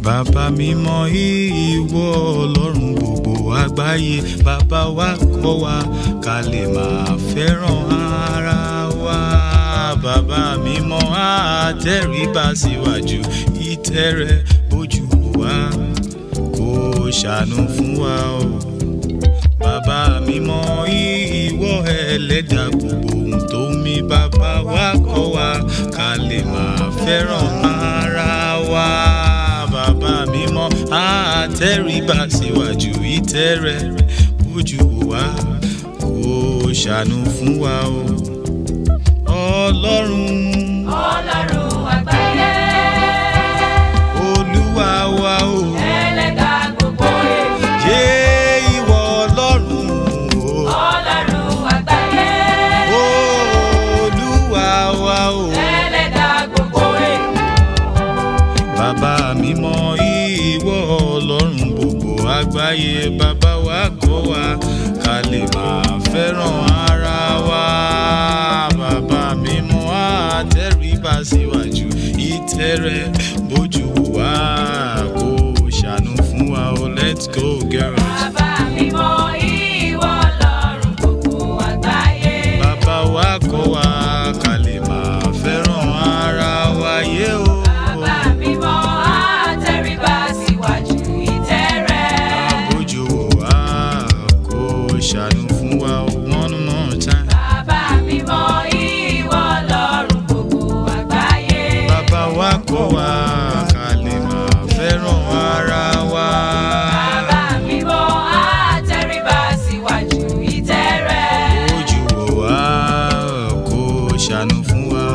bàbá mímọ́ ìwọ ọlọ́run gbogbo àgbáyé bàbá wa kọ́ wa ká lè máa fẹ́ràn ara wa bàbá mímọ́ àtẹríba síwájú ìtẹ́ rẹ bójú wa kó ṣàánú fún wa o bàbá mímọ́ ìwọ ẹlẹ́dàá gbogbo ohun tó mí bàbá wa kọ́ wa ká lè máa fẹ́ràn ara wa bàbá mímọ́ àtẹríba síwájú ìtẹ́ rẹ bójú wa kó ṣàánú fún wa o ọlọ́run ọlọ́run àgbáyé olúwa wa o ẹlẹ́dà gbogbo ènìyàn ṣé ìwọ ọlọ́run o ọlọ́run àgbáyé olúwa wa o ẹlẹ́dà gbogbo ènìyàn bàbá mímọ́ ìwọ ọlọ́run gbogbo àgbáyé bàbá wa kọ́ wa ká lè máa fẹ́ràn ara wa bàbá mímọ́ àtẹríba síwájú ìtẹ́ rẹ bójú wa kó ṣàánú fún wa o let's go girls. bàbá mímọ́ ìwọ ọlọ́run gbogbo àgbáyé bàbá wa kọ́ wa ká lè máa fẹ́ràn ara wa yé o. bàbá mímọ́ àtẹríba síwájú ìtẹ́ rẹ Àbójú wa kó ṣàánú fún wa one more time. bàbá mímọ́ ìwọ ọlọ́run gbogbo àgbáyé Bàbá wa kọ́ wa ká lè máa fẹ́ràn ara wa. bàbá mímọ́ àtẹríba síwájú ìtẹ́ rẹ. Àbójú wa kó ṣàánú fún wa.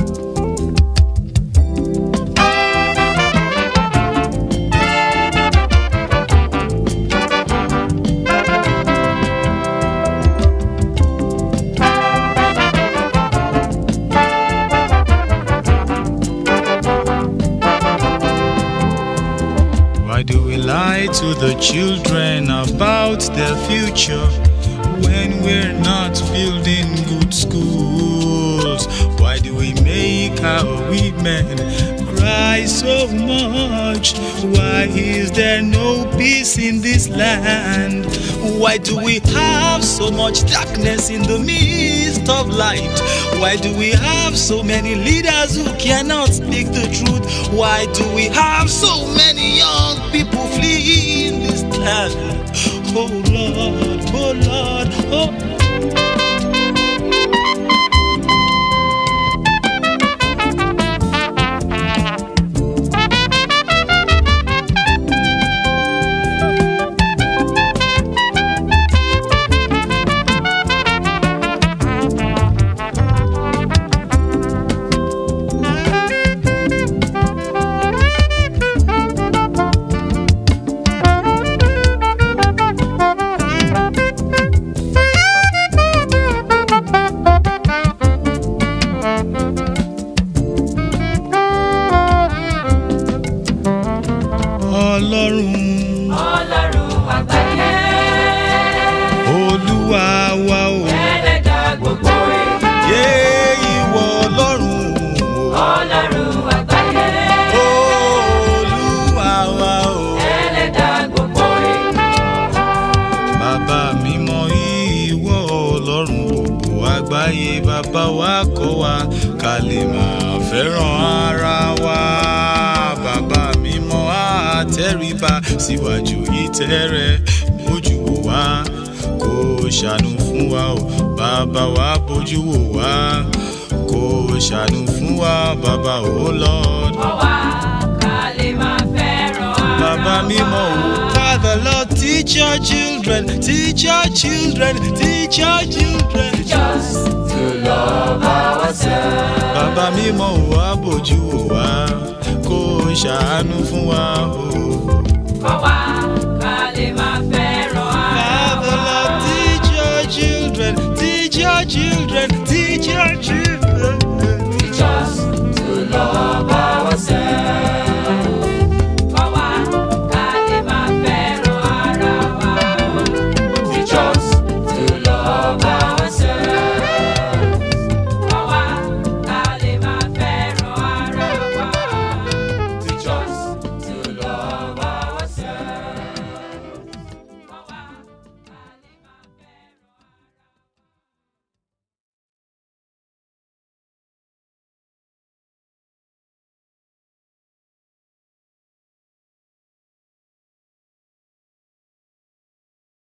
Why do we lie to the children about their future when we're not building good schools? Why do we make our women cry so much? Why is there no peace in this land? Why do we have so much darkness in the midst of light? Why do we have so many leaders who cannot speak the truth? Why do we have so many young people fleeing this land? Oh Lord, oh Lord, oh. Ọlọ́run ọlọ́run àgbáyé Olúwa wa o. ẹlẹ́dà gbogbo ènìyàn Yé ìwọ Ọlọ́run o. ọlọ́run àgbáyé Olúwa wa o. ẹlẹ́dà gbogbo ènìyàn Bàbá mímọ́ ìwọ Ọlọ́run gbogbo àgbáyé bàbá wa kọ́ wa ká lè máa fẹ́ràn ara wa. Bàbá mímọ́ àtẹríba síwájú ìtẹ́ rẹ bójú wò wá kó ṣàánú fún wa o. Bàbá wa bójú wò wá kó ṣàánú fún wa bàbá o Lord. kọ́ wa ká lè máa fẹ́ràn ara Bàbá mímọ́ o. Father Lord teach your children, teach your children, teach your children. just to love ourselves. Bàbá mímọ́ o wá bójú wò wá kó ṣàánú fún wa o.